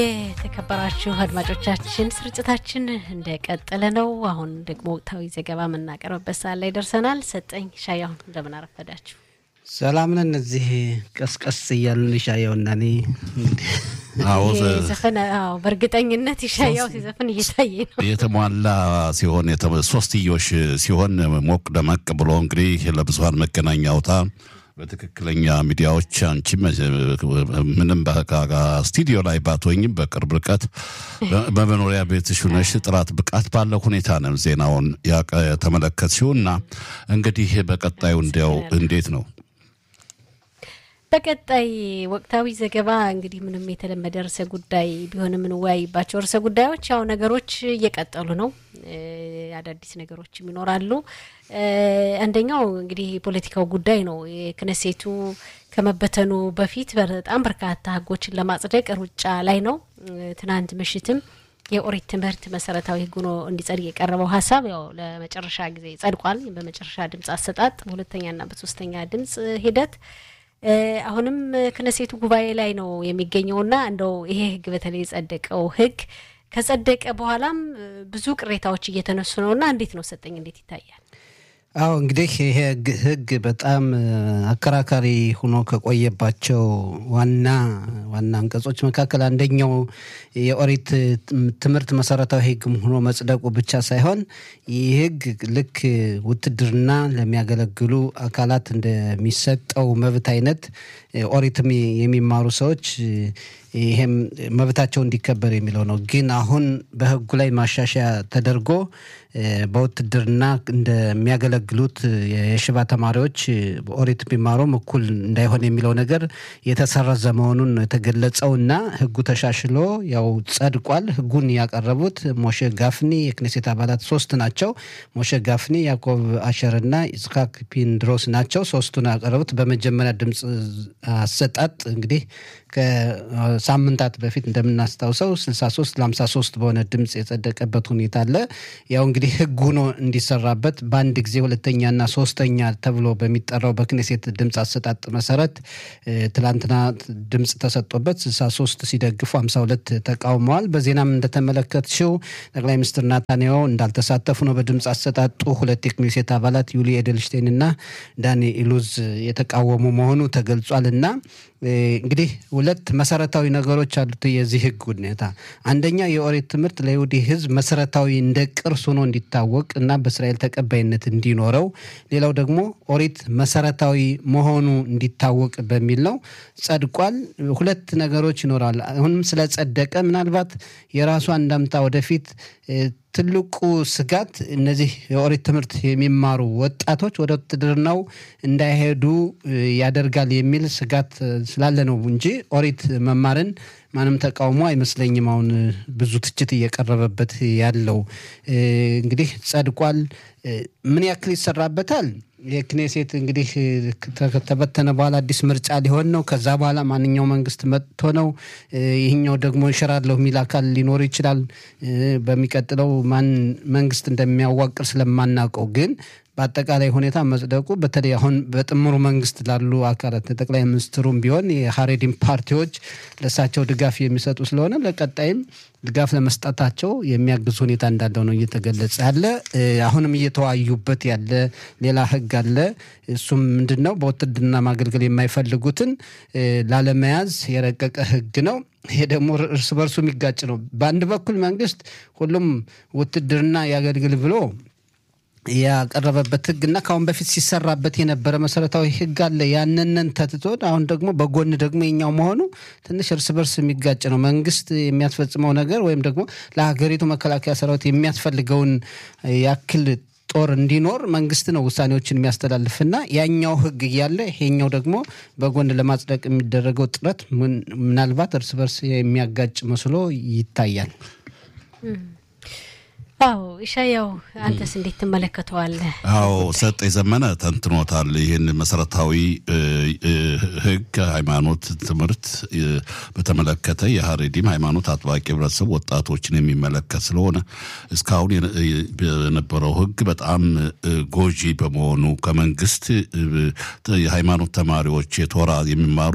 የተከበራችሁ አድማጮቻችን ስርጭታችን እንደቀጠለ ነው። አሁን ደግሞ ወቅታዊ ዘገባ የምናቀርብበት ሰዓት ላይ ደርሰናል። ሰጠኝ ሻያሁን እንደምን አረፈዳችሁ? ሰላም ነን። እዚህ ቀስቀስ እያሉን ሻያውና እኔ አዎ ዘፈን አዎ፣ በእርግጠኝነት ይሻያው ሲዘፍን እየታየ ነው። የተሟላ ሲሆን የተ- ሶስትዮሽ ሲሆን ሞቅ ደመቅ ብሎ እንግዲህ ለብዙሀን መገናኛ አውታር በትክክለኛ ሚዲያዎች አንቺ ምንም ስቱዲዮ ላይ ባትሆኝም በቅርብ ርቀት በ- በመኖሪያ ቤትሽ ሆነሽ ጥራት ብቃት ባለው ሁኔታ ነው ዜናውን ያቀ- የተመለከትሽው እና እንግዲህ በቀጣዩ እንዲያው እንዴት ነው? በቀጣይ ወቅታዊ ዘገባ እንግዲህ ምንም የተለመደ ርዕሰ ጉዳይ ቢሆንም የምንወያይባቸው ርዕሰ ጉዳዮች ያው ነገሮች እየቀጠሉ ነው። እ፣ አዳዲስ ነገሮችም ይኖራሉ። እ፣ አንደኛው እንግዲህ የፖለቲካው ጉዳይ ነው። የክነሴቱ ከመበተኑ በፊት በጣም በርካታ ሕጎችን ለማጽደቅ ሩጫ ላይ ነው። እ፣ ትናንት ምሽትም የኦሪት ትምህርት መሰረታዊ ሕግ ሆኖ እንዲጸድቅ የቀረበው ሀሳብ ያው ለመጨረሻ ጊዜ ጸድቋል። በመጨረሻ ድምጽ አሰጣጥ በሁለተኛና በሶስተኛ ድምጽ ሂደት እ፣ አሁንም ክነሴቱ ጉባኤ ላይ ነው የሚገኘውና እንደው ይሄ ህግ በተለይ የጸደቀው ህግ ከጸደቀ በኋላም እ፣ ብዙ ቅሬታዎች እየተነሱ ነውና እንዴት ነው ሰጠኝ እንዴት ይታያል? አዎ እንግዲህ ይሄ ህግ- ህግ በጣም እ፣ አከራካሪ ሆኖ ከቆየባቸው ዋና ዋና አንቀጾች መካከል አንደኛው የኦሪት ትም- ትምህርት መሰረታዊ ህግ ሆኖ መጽደቁ ብቻ ሳይሆን ይህ ህግ ልክ ውትድርና ለሚያገለግሉ አካላት እንደሚሰጠው መብት አይነት እ፣ ኦሪትም የሚማሩ ሰዎች እ፣ ይሄም መብታቸው እንዲከበር የሚለው ነው። ግን አሁን በህጉ ላይ ማሻሻያ ተደርጎ እ፣ በውትድርና እንደሚያገለግሉት የሽባ ተማሪዎች እ፣ በኦሪት ቢማሩም እኩል እንዳይሆን የሚለው ነገር የተሰረዘ መሆኑን ነው የተገለጸው እና ህጉ ተሻሽሎ ያው ጸድቋል። ህጉን ያቀረቡት ሞሼ ጋፍኒ የክኔሴት አባላት ሶስት ናቸው። ሞሼ ጋፍኒ፣ ያዕቆብ አሸርና ይስሐቅ ፒንድሮስ ናቸው። ሶስቱን ያቀረቡት በመጀመሪያ ድምፅ አሰጣጥ እንግዲህ ከሳምንታት በፊት እንደምናስታውሰው 63 ለ53 በሆነ ድምፅ የጸደቀበት ሁኔታ አለ። ያው እንግዲህ ህግ ሆኖ እንዲሰራበት በአንድ ጊዜ ሁለተኛና ሶስተኛ ተብሎ በሚጠራው በክኔሴት ድምፅ አሰጣጥ መሰረት እ፣ ትላንትና ድምፅ ተሰጥቶበት 63 ሲደግፉ 52 ተቃውመዋል። በዜናም እንደተመለከትሽው ጠቅላይ ሚኒስትር ናታንያሁ እንዳልተሳተፉ ነው በድምፅ አሰጣጡ። ሁለት የክኔሴት አባላት ዩሊ ኤደልሽቴን እና ዳኒ ኢሉዝ የተቃወሙ መሆኑ ተገልጿል እና እ፣ እንግዲህ ሁለት መሰረታዊ ነገሮች አሉት የዚህ ህግ ሁኔታ። አንደኛ የኦሪት ትምህርት ለይሁዲ ህዝብ መሰረታዊ እንደ ቅርስ ሆኖ እንዲታወቅ እና በእስራኤል ተቀባይነት እንዲኖረው፣ ሌላው ደግሞ ኦሪት መሰረታዊ መሆኑ እንዲታወቅ በሚል ነው። ጸድቋል። ሁለት ነገሮች ይኖራል። አሁንም ስለጸደቀ ምናልባት የራሱ አንዳምታ ወደፊት እ፣ ትልቁ ስጋት እነዚህ የኦሪት ትምህርት የሚማሩ ወጣቶች ወደ ውትድርናው እንዳይሄዱ እ፣ ያደርጋል የሚል ስጋት እ፣ ስላለ ነው እንጂ ኦሪት መማርን ማንም ተቃውሞ አይመስለኝም። አሁን እ፣ ብዙ ትችት እየቀረበበት ያለው እ፣ እንግዲህ ጸድቋል። እ፣ ምን ያክል ይሰራበታል? የክኔሴት እንግዲህ እ፣ ከ- ከተበተነ በኋላ አዲስ ምርጫ ሊሆን ነው። ከዛ በኋላ ማንኛው መንግስት መጥቶ ነው እ፣ ይህኛው ደግሞ እንሽራለሁ የሚል አካል ሊኖር ይችላል። እ፣ በሚቀጥለው ማን መንግስት እንደሚያዋቅር ስለማናውቀው ግን በአጠቃላይ ሁኔታ መጽደቁ በተለይ አሁን በጥምሩ መንግስት ላሉ አካላት ጠቅላይ ሚኒስትሩም ቢሆን የሀሬዲን ፓርቲዎች ለእሳቸው ድጋፍ የሚሰጡ ስለሆነ ለቀጣይም ድጋፍ ለመስጠታቸው የሚያግዝ ሁኔታ እንዳለው ነው እየተገለጸ ያለ። እ፣ አሁንም እየተወያዩበት ያለ ሌላ ህግ አለ። እሱም ምንድን ነው? በውትድርና ማገልገል የማይፈልጉትን እ፣ ላለመያዝ የረቀቀ ህግ ነው። ይሄ ደግሞ እርስ በርሱ የሚጋጭ ነው። በአንድ በኩል መንግስት ሁሉም ውትድርና ያገልግል ብሎ ያቀረበበት ህግ እና ከአሁን በፊት ሲሰራበት የነበረ መሰረታዊ ህግ አለ። ያንንን ተትቶ አሁን ደግሞ በጎን ደግሞ የኛው መሆኑ ትንሽ እርስ በርስ የሚጋጭ ነው። መንግስት የሚያስፈጽመው ነገር ወይም ደግሞ ለሀገሪቱ መከላከያ ሰራዊት የሚያስፈልገውን ያክል ጦር እንዲኖር መንግስት ነው ውሳኔዎችን የሚያስተላልፍና ያኛው ህግ እያለ ይሄኛው ደግሞ በጎን ለማጽደቅ የሚደረገው ጥረት ምን- ምናልባት እርስ በርስ የሚያጋጭ መስሎ ይታያል። አዎ ኢሻያው አንተስ እንዴት ትመለከተዋለህ? አዎ ሰጥ የዘመነ ተንትኖታል። ይህን መሰረታዊ ሕግ ሃይማኖት ትምህርት በተመለከተ የሀሬዲም ሃይማኖት አጥባቂ ህብረተሰብ ወጣቶችን የሚመለከት ስለሆነ እስካሁን የነበረው ሕግ በጣም ጎጂ በመሆኑ ከመንግስት የሃይማኖት ተማሪዎች የቶራ የሚማሩ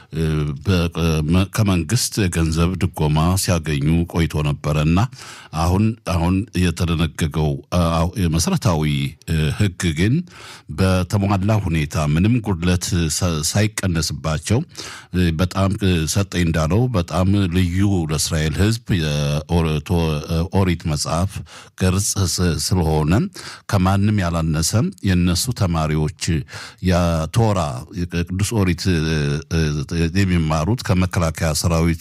ከመንግስት ገንዘብ ድጎማ ሲያገኙ ቆይቶ ነበረ እና አሁን አሁን የተደነገገው መሰረታዊ ህግ ግን በተሟላ ሁኔታ ምንም ጉድለት ሳይቀነስባቸው በጣም ሰጠኝ እንዳለው በጣም ልዩ ለእስራኤል ህዝብ የኦሪት መጽሐፍ ገርጽ ስለሆነ ከማንም ያላነሰ የነሱ ተማሪዎች የቶራ ቅዱስ ኦሪት የሚማሩት ከመከላከያ ሰራዊት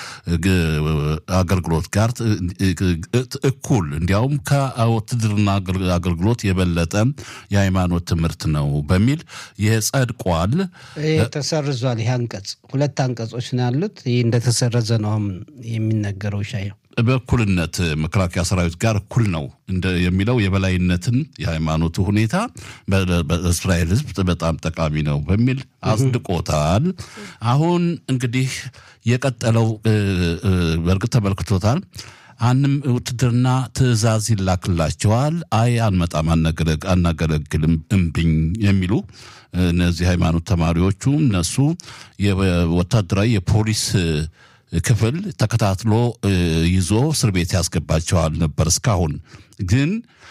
አገልግሎት ጋር እኩል እንዲያውም ከውትድርና አገልግሎት የበለጠ የሃይማኖት ትምህርት ነው በሚል ይህ ጸድቋል። ተሰርዟል። ይህ አንቀጽ ሁለት አንቀጾች ነው ያሉት። ይህ እንደተሰረዘ ነው አሁን የሚነገረው ሻየው በእኩልነት መከላከያ ሰራዊት ጋር እኩል ነው የሚለው የበላይነትን የሃይማኖቱ ሁኔታ በእስራኤል ህዝብ በጣም ጠቃሚ ነው በሚል አጽድቆታል። አሁን እንግዲህ የቀጠለው በእርግጥ ተመልክቶታል። አንም ውትድርና ትዕዛዝ ይላክላቸዋል። አይ አንመጣም፣ አናገለግልም፣ እምብኝ የሚሉ እነዚህ ሃይማኖት ተማሪዎቹ እነሱ ወታደራዊ የፖሊስ ክፍል ተከታትሎ ይዞ እስር ቤት ያስገባቸዋል ነበር። እስካሁን ግን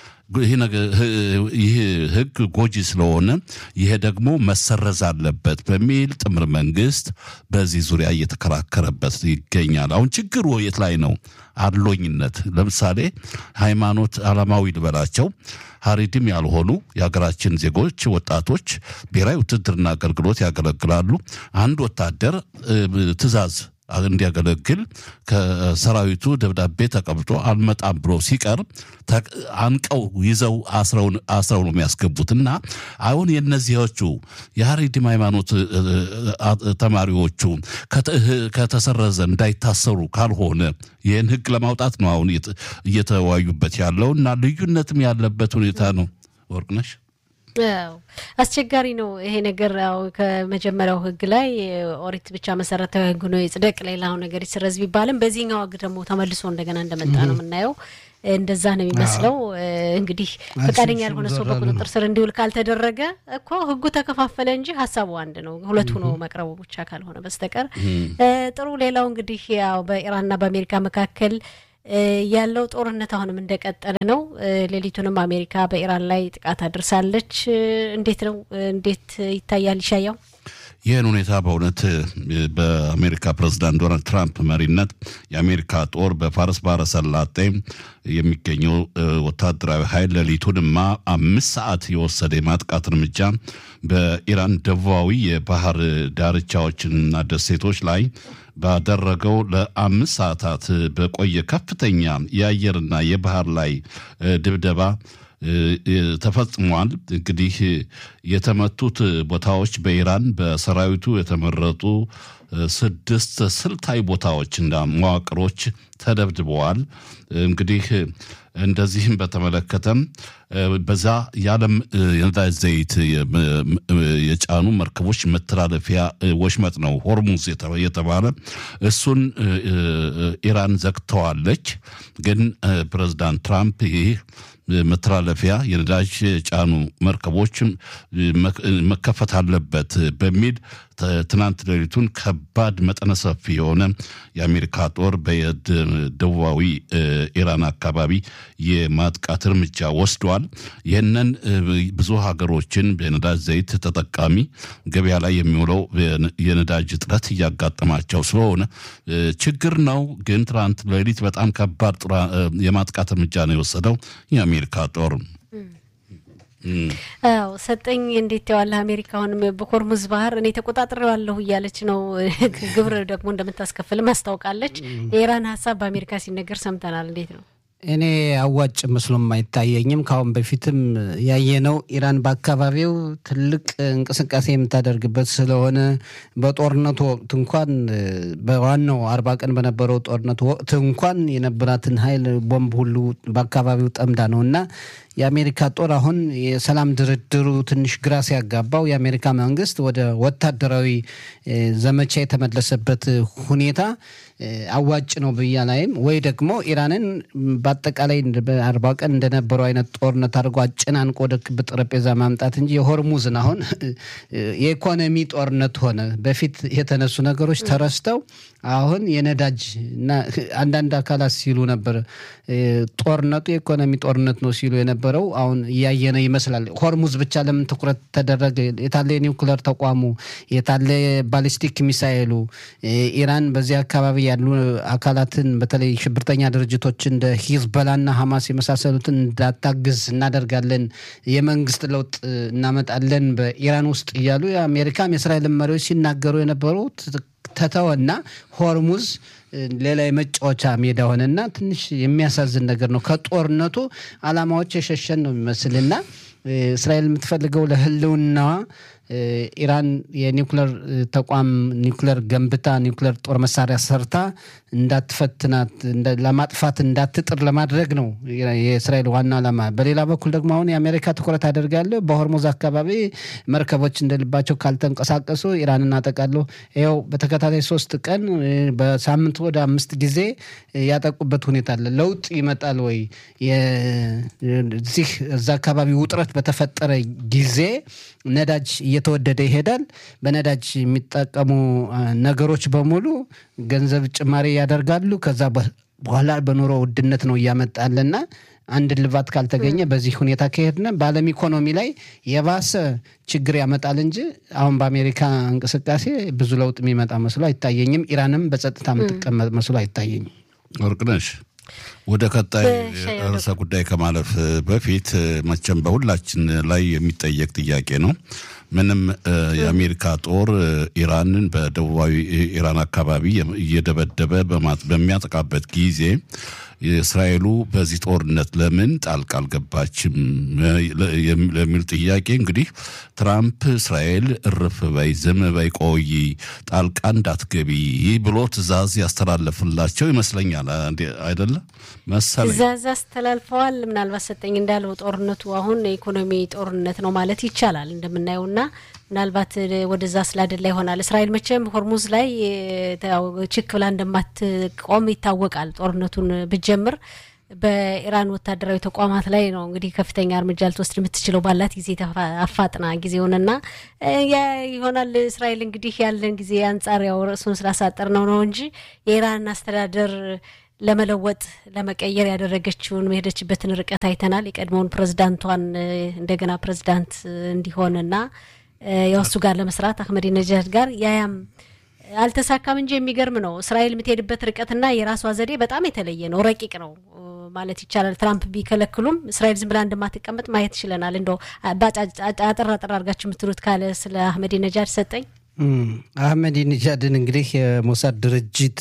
ይህ ህግ ጎጂ ስለሆነ ይሄ ደግሞ መሰረዝ አለበት በሚል ጥምር መንግስት በዚህ ዙሪያ እየተከራከረበት ይገኛል። አሁን ችግሩ የት ላይ ነው? አድሎኝነት። ለምሳሌ ሃይማኖት አላማዊ ልበላቸው ሀሪድም ያልሆኑ የሀገራችን ዜጎች ወጣቶች ብሔራዊ ውትድርና አገልግሎት ያገለግላሉ። አንድ ወታደር ትዕዛዝ እንዲያገለግል ከሰራዊቱ ደብዳቤ ተቀብጦ አልመጣም ብሎ ሲቀር አንቀው ይዘው አስረው ነው የሚያስገቡት። እና አሁን የእነዚዎቹ የሀሪድም ሃይማኖት ተማሪዎቹ ከተሰረዘ እንዳይታሰሩ ካልሆነ ይህን ህግ ለማውጣት ነው አሁን እየተወያዩበት ያለው እና ልዩነትም ያለበት ሁኔታ ነው። ወርቅነሽ አስቸጋሪ ነው ይሄ ነገር። ያው ከመጀመሪያው ህግ ላይ ኦሪት ብቻ መሰረታዊ ህግ ነው ይጽደቅ፣ ሌላው ነገር ይሰረዝ ቢባልም በዚህኛው ህግ ደግሞ ተመልሶ እንደገና እንደመጣ ነው የምናየው። እንደዛ ነው የሚመስለው። እንግዲህ ፈቃደኛ ያልሆነ ሰው በቁጥጥር ስር እንዲውል ካልተደረገ እኮ ህጉ ተከፋፈለ እንጂ ሀሳቡ አንድ ነው። ሁለት ሆኖ መቅረቡ ብቻ ካልሆነ በስተቀር ጥሩ። ሌላው እንግዲህ ያው በኢራንና በአሜሪካ መካከል ያለው ጦርነት አሁንም እንደቀጠለ ነው። ሌሊቱንም አሜሪካ በኢራን ላይ ጥቃት አድርሳለች። እንዴት ነው እንዴት ይታያል ይሻያው? ይህን ሁኔታ በእውነት በአሜሪካ ፕሬዚዳንት ዶናልድ ትራምፕ መሪነት የአሜሪካ ጦር በፋርስ ባህረ ሰላጤ የሚገኘው ወታደራዊ ኃይል ሌሊቱንማ አምስት ሰዓት የወሰደ የማጥቃት እርምጃ በኢራን ደቡባዊ የባህር ዳርቻዎችና ደሴቶች ላይ ባደረገው ለአምስት ሰዓታት በቆየ ከፍተኛ የአየርና የባህር ላይ ድብደባ ተፈጽሟል። እንግዲህ የተመቱት ቦታዎች በኢራን በሰራዊቱ የተመረጡ ስድስት ስልታዊ ቦታዎች እና መዋቅሮች ተደብድበዋል። እንግዲህ እንደዚህም በተመለከተም በዛ የዓለም የነዳጅ ዘይት የጫኑ መርከቦች መተላለፊያ ወሽመጥ ነው ሆርሙዝ የተባለ እሱን ኢራን ዘግተዋለች። ግን ፕሬዚዳንት ትራምፕ ይህ መተላለፊያ የነዳጅ ጫኑ መርከቦች መከፈት አለበት በሚል ትናንት ሌሊቱን ከባድ መጠነ ሰፊ የሆነ የአሜሪካ ጦር በደቡባዊ ኢራን አካባቢ የማጥቃት እርምጃ ወስዷል። ይህንን ብዙ ሀገሮችን በነዳጅ ዘይት ተጠቃሚ ገበያ ላይ የሚውለው የነዳጅ እጥረት እያጋጠማቸው ስለሆነ ችግር ነው። ግን ትናንት ሌሊት በጣም ከባድ የማጥቃት እርምጃ ነው የወሰደው የአሜሪካ ጦር። አዎ ሰጠኝ እንዴት የዋለ አሜሪካ አሁንም በኮርሙዝ ባህር እኔ ተቆጣጥሬዋለሁ እያለች ነው። ግብር ደግሞ እንደምታስከፍልም አስታውቃለች። የኢራን ሀሳብ በአሜሪካ ሲነገር ሰምተናል። እንዴት ነው? እኔ አዋጭ መስሎም አይታየኝም። ከአሁን በፊትም ያየነው ኢራን በአካባቢው ትልቅ እንቅስቃሴ የምታደርግበት ስለሆነ በጦርነቱ ወቅት እንኳን በዋናው አርባ ቀን በነበረው ጦርነቱ ወቅት እንኳን የነበራትን ኃይል ቦምብ ሁሉ በአካባቢው ጠምዳ ነው እና የአሜሪካ ጦር አሁን የሰላም ድርድሩ ትንሽ ግራ ሲያጋባው የአሜሪካ መንግስት ወደ ወታደራዊ ዘመቻ የተመለሰበት ሁኔታ አዋጭ ነው ብያ ላይም ወይ ደግሞ ኢራንን በአጠቃላይ በአርባ ቀን እንደነበረው አይነት ጦርነት አድርጎ አጨናንቆ ወደ ክብ ጠረጴዛ ማምጣት እንጂ የሆርሙዝን አሁን የኢኮኖሚ ጦርነት ሆነ። በፊት የተነሱ ነገሮች ተረስተው አሁን የነዳጅ እና አንዳንድ አካላት ሲሉ ነበር ጦርነቱ የኢኮኖሚ ጦርነት ነው ሲሉ የነበረው አሁን እያየነ ይመስላል። ሆርሙዝ ብቻ ለምን ትኩረት ተደረገ? የታለ የኒውክለር ተቋሙ? የታለ ባሊስቲክ ሚሳይሉ? ኢራን በዚህ አካባቢ ያሉ አካላትን በተለይ ሽብርተኛ ድርጅቶች እንደ ሂዝበላና ሐማስ የመሳሰሉትን እንዳታግዝ እናደርጋለን፣ የመንግስት ለውጥ እናመጣለን በኢራን ውስጥ እያሉ የአሜሪካም የእስራኤል መሪዎች ሲናገሩ የነበሩት ተተወና ሆርሙዝ ሌላ የመጫወቻ ሜዳ ሆነና ትንሽ የሚያሳዝን ነገር ነው። ከጦርነቱ አላማዎች የሸሸን ነው የሚመስልና እስራኤል የምትፈልገው ለህልውናዋ ኢራን የኒውክለር ተቋም ኒውክለር ገንብታ ኒውክለር ጦር መሳሪያ ሰርታ እንዳትፈትናት ለማጥፋት እንዳትጥር ለማድረግ ነው የእስራኤል ዋና ዓላማ። በሌላ በኩል ደግሞ አሁን የአሜሪካ ትኩረት አደርጋለሁ በሆርሙዝ አካባቢ መርከቦች እንደልባቸው ካልተንቀሳቀሱ ኢራን እናጠቃለሁ። ይኸው በተከታታይ ሶስት ቀን በሳምንት ወደ አምስት ጊዜ ያጠቁበት ሁኔታ አለ። ለውጥ ይመጣል ወይ? እዚህ እዛ አካባቢ ውጥረት በተፈጠረ ጊዜ ነዳጅ እየተወደደ ይሄዳል። በነዳጅ የሚጠቀሙ ነገሮች በሙሉ ገንዘብ ጭማሪ ያደርጋሉ። ከዛ በኋላ በኑሮ ውድነት ነው እያመጣለና አንድ ልባት ካልተገኘ በዚህ ሁኔታ ከሄድነ በዓለም ኢኮኖሚ ላይ የባሰ ችግር ያመጣል እንጂ አሁን በአሜሪካ እንቅስቃሴ ብዙ ለውጥ የሚመጣ መስሎ አይታየኝም። ኢራንም በጸጥታ የምትቀመጥ መስሎ አይታየኝም። ወርቅነሽ ወደ ቀጣይ ርዕሰ ጉዳይ ከማለፍ በፊት መቼም በሁላችን ላይ የሚጠየቅ ጥያቄ ነው። ምንም የአሜሪካ ጦር ኢራንን በደቡባዊ ኢራን አካባቢ እየደበደበ በሚያጠቃበት ጊዜ የእስራኤሉ በዚህ ጦርነት ለምን ጣልቃ አልገባችም ለሚል ጥያቄ እንግዲህ ትራምፕ እስራኤል እርፍ በይ፣ ዝም በይ፣ ቆይ፣ ጣልቃ እንዳትገቢ ብሎ ትዕዛዝ ያስተላለፍላቸው ይመስለኛል። አይደለ መሰለኝ ትዕዛዝ አስተላልፈዋል። ምናልባት ሰጠኝ እንዳለው ጦርነቱ አሁን የኢኮኖሚ ጦርነት ነው ማለት ይቻላል እንደምናየውና ምናልባት ወደዛ ስላደላ ይሆናል። እስራኤል መቼም ሆርሙዝ ላይ ችክ ብላ እንደማትቆም ይታወቃል። ጦርነቱን ብጀምር በኢራን ወታደራዊ ተቋማት ላይ ነው እንግዲህ ከፍተኛ እርምጃ ልትወስድ የምትችለው ባላት ጊዜ አፋጥና ጊዜውንና ይሆናል። እስራኤል እንግዲህ ያለን ጊዜ አንጻር ያው ርዕሱን ስላሳጠር ነው ነው እንጂ የኢራን አስተዳደር ለመለወጥ ለመቀየር ያደረገችውን የሄደችበትን ርቀት አይተናል። የቀድሞውን ፕሬዝዳንቷን እንደገና ፕሬዝዳንት እንዲሆንና ያው እሱ ጋር ለመስራት አህመዲ ነጃድ ጋር ያያም አልተሳካም እንጂ የሚገርም ነው። እስራኤል የምትሄድበት ርቀትና የራሷ ዘዴ በጣም የተለየ ነው፣ ረቂቅ ነው ማለት ይቻላል። ትራምፕ ቢከለክሉም እስራኤል ዝም ብላ እንደማትቀመጥ ማየት ችለናል። እንደው አጠር አጠር አድርጋችሁ የምትሉት ካለ ስለ አህመዲ ነጃድ ሰጠኝ። አህመዲ ነጃድን እንግዲህ የሞሳድ ድርጅት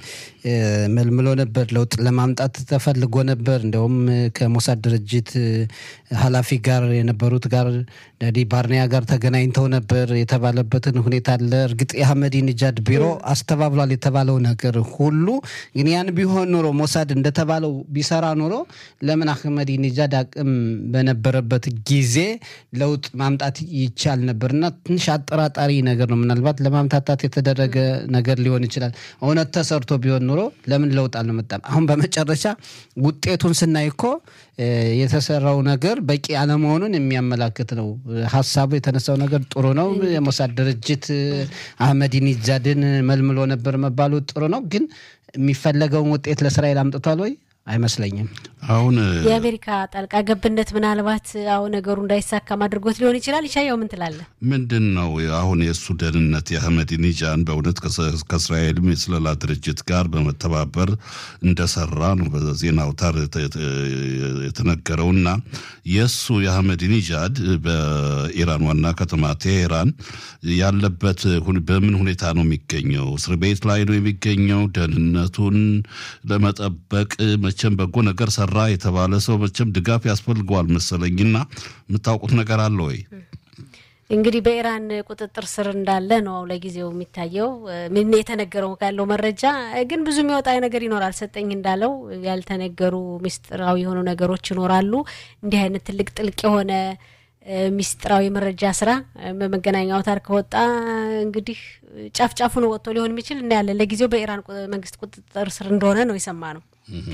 መልምሎ ነበር። ለውጥ ለማምጣት ተፈልጎ ነበር። እንደውም ከሞሳድ ድርጅት ኃላፊ ጋር የነበሩት ጋር ዳዲ ባርኒያ ጋር ተገናኝተው ነበር የተባለበትን ሁኔታ አለ። እርግጥ የአህመዲ ነጃድ ቢሮ አስተባብሏል የተባለው ነገር ሁሉ ግን ያን ቢሆን ኖሮ ሞሳድ እንደተባለው ቢሰራ ኖሮ ለምን አህመዲ ነጃድ አቅም በነበረበት ጊዜ ለውጥ ማምጣት ይቻል ነበር እና ትንሽ አጠራጣሪ ነገር ነው። ምናልባት ለማምታታት የተደረገ ነገር ሊሆን ይችላል። እውነት ተሰርቶ ቢሆን ኑሮ ለምን ለውጥ አልመጣም? አሁን በመጨረሻ ውጤቱን ስናይ እኮ የተሰራው ነገር በቂ አለመሆኑን የሚያመላክት ነው። ሀሳቡ የተነሳው ነገር ጥሩ ነው። የሞሳድ ድርጅት አህመዲ ነጃድን መልምሎ ነበር መባሉ ጥሩ ነው። ግን የሚፈለገውን ውጤት ለእስራኤል አምጥቷል ወይ? አይመስለኝም። አሁን የአሜሪካ ጣልቃ ገብነት ምናልባት አሁን ነገሩ እንዳይሳካም አድርጎት ሊሆን ይችላል። ይሻየው ምን ትላለህ? ምንድን ነው አሁን የእሱ ደህንነት የአህመዲነጃን በእውነት ከእስራኤልም የስለላ ድርጅት ጋር በመተባበር እንደሰራ ነው በዜና አውታር የተነገረውና የእሱ የአህመዲነጃድ በኢራን ዋና ከተማ ቴሄራን ያለበት በምን ሁኔታ ነው የሚገኘው? እስር ቤት ላይ ነው የሚገኘው? ደህንነቱን ለመጠበቅ መቼም በጎ ነገር ሰራ ሰራ የተባለ ሰው መቼም ድጋፍ ያስፈልገዋል መሰለኝና የምታውቁት ነገር አለ ወይ? እንግዲህ በኢራን ቁጥጥር ስር እንዳለ ነው ለጊዜው የሚታየው። ምን የተነገረው ካለው መረጃ ግን ብዙ የሚወጣ ነገር ይኖራል። ሰጠኝ እንዳለው ያልተነገሩ ሚስጥራዊ የሆኑ ነገሮች ይኖራሉ። እንዲህ አይነት ትልቅ ጥልቅ የሆነ ሚስጥራዊ መረጃ ስራ በመገናኛ አውታር ከወጣ እንግዲህ ጫፍ ጫፉን ወጥቶ ሊሆን የሚችል እናያለን። ለጊዜው በኢራን መንግስት ቁጥጥር ስር እንደሆነ ነው የሰማ ነው።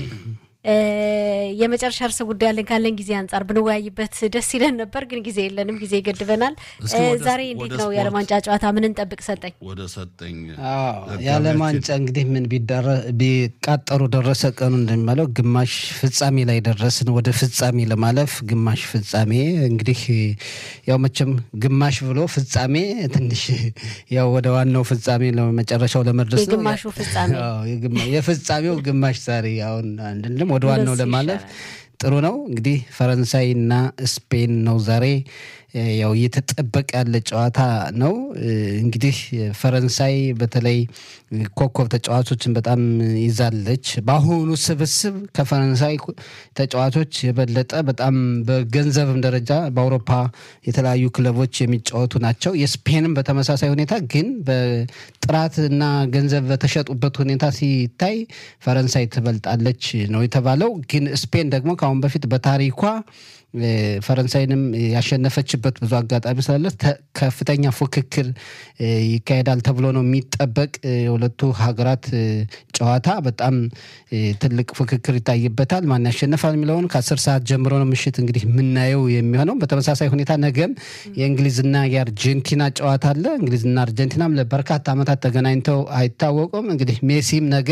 የመጨረሻ ርዕሰ ጉዳይ ያለን ካለን ጊዜ አንጻር ብንወያይበት ደስ ይለን ነበር፣ ግን ጊዜ የለንም፣ ጊዜ ይገድበናል። ዛሬ እንዴት ነው የዓለም ዋንጫ ጨዋታ ምን እንጠብቅ? ሰጠኝ ወደ ሰጠኝ የዓለም ዋንጫ እንግዲህ ምን ቢቃጠሩ ደረሰ ቀኑ እንደሚባለው ግማሽ ፍጻሜ ላይ ደረስን። ወደ ፍጻሜ ለማለፍ ግማሽ ፍጻሜ እንግዲህ ያው መቼም ግማሽ ብሎ ፍጻሜ ትንሽ ያው ወደ ዋናው ፍጻሜ ለመጨረሻው ለመድረስ ነው። የግማሹ ፍጻሜ የፍጻሜው ግማሽ ዛሬ አሁን አንድም ወደ ዋናው ለማለፍ ጥሩ ነው። እንግዲህ ፈረንሳይና ስፔን ነው ዛሬ ያው እየተጠበቀ ያለ ጨዋታ ነው። እንግዲህ ፈረንሳይ በተለይ ኮከብ ተጫዋቾችን በጣም ይዛለች። በአሁኑ ስብስብ ከፈረንሳይ ተጫዋቾች የበለጠ በጣም በገንዘብም ደረጃ በአውሮፓ የተለያዩ ክለቦች የሚጫወቱ ናቸው። የስፔንም በተመሳሳይ ሁኔታ ግን በጥራትና ገንዘብ በተሸጡበት ሁኔታ ሲታይ ፈረንሳይ ትበልጣለች ነው የተባለው። ግን ስፔን ደግሞ ከአሁን በፊት በታሪኳ ፈረንሳይንም ያሸነፈችበት ብዙ አጋጣሚ ስላለ ከፍተኛ ፉክክር ይካሄዳል ተብሎ ነው የሚጠበቅ። የሁለቱ ሀገራት ጨዋታ በጣም ትልቅ ፉክክር ይታይበታል። ማን ያሸንፋል የሚለውን ከአስር ሰዓት ጀምሮ ነው ምሽት እንግዲህ የምናየው የሚሆነው። በተመሳሳይ ሁኔታ ነገም የእንግሊዝና የአርጀንቲና ጨዋታ አለ። እንግሊዝና አርጀንቲናም ለበርካታ ዓመታት ተገናኝተው አይታወቁም። እንግዲህ ሜሲም ነገ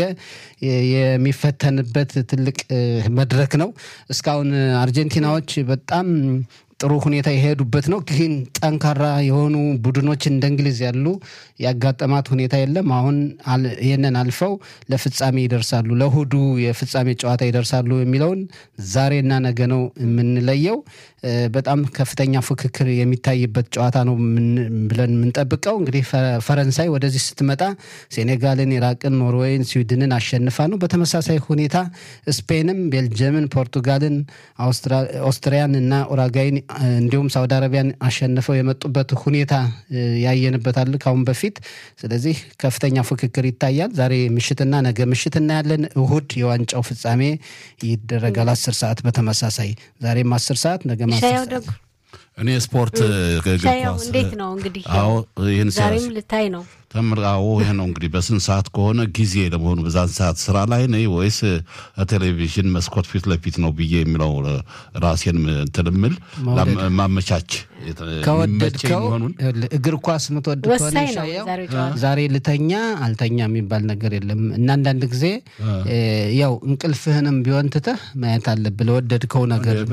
የሚፈተንበት ትልቅ መድረክ ነው። እስካሁን አርጀንቲናዎች በጣም ጥሩ ሁኔታ የሄዱበት ነው። ግን ጠንካራ የሆኑ ቡድኖች እንደ እንግሊዝ ያሉ ያጋጠማት ሁኔታ የለም። አሁን ይህንን አልፈው ለፍጻሜ ይደርሳሉ፣ ለእሁዱ የፍጻሜ ጨዋታ ይደርሳሉ የሚለውን ዛሬና ነገ ነው የምንለየው። በጣም ከፍተኛ ፉክክር የሚታይበት ጨዋታ ነው ብለን የምንጠብቀው። እንግዲህ ፈረንሳይ ወደዚህ ስትመጣ ሴኔጋልን፣ ኢራቅን፣ ኖርዌይን፣ ስዊድንን አሸንፋ ነው። በተመሳሳይ ሁኔታ ስፔንም ቤልጅየምን፣ ፖርቱጋልን፣ ኦስትሪያን እና ኡራጋይን እንዲሁም ሳውዲ አረቢያን አሸንፈው የመጡበት ሁኔታ ያየንበታል ካሁን በፊት። ስለዚህ ከፍተኛ ፉክክር ይታያል። ዛሬ ምሽትና ነገ ምሽት እናያለን። እሁድ የዋንጫው ፍጻሜ ይደረጋል አስር ሰዓት በተመሳሳይ ዛሬም አስር ሰዓት ነገ ሻያው ደጉ እኔ ስፖርት ሻያው እንዴት ነው እንግዲህ አዎ ይህን ዛሬም ልታይ ነው ተምራዎ ይህ ነው እንግዲህ በስንት ሰዓት ከሆነ ጊዜ ለመሆኑ በዛን ሰዓት ስራ ላይ ነኝ ወይስ ቴሌቪዥን መስኮት ፊት ለፊት ነው ብዬ የሚለው ራሴን ትልምል ማመቻች ከወደድከው እግር ኳስ ምትወድ ከሆነ ዛሬ ልተኛ አልተኛ የሚባል ነገር የለም እና አንዳንድ ጊዜ ያው እንቅልፍህንም ቢሆን ትተህ ማየት አለብህ ለወደድከው ነገር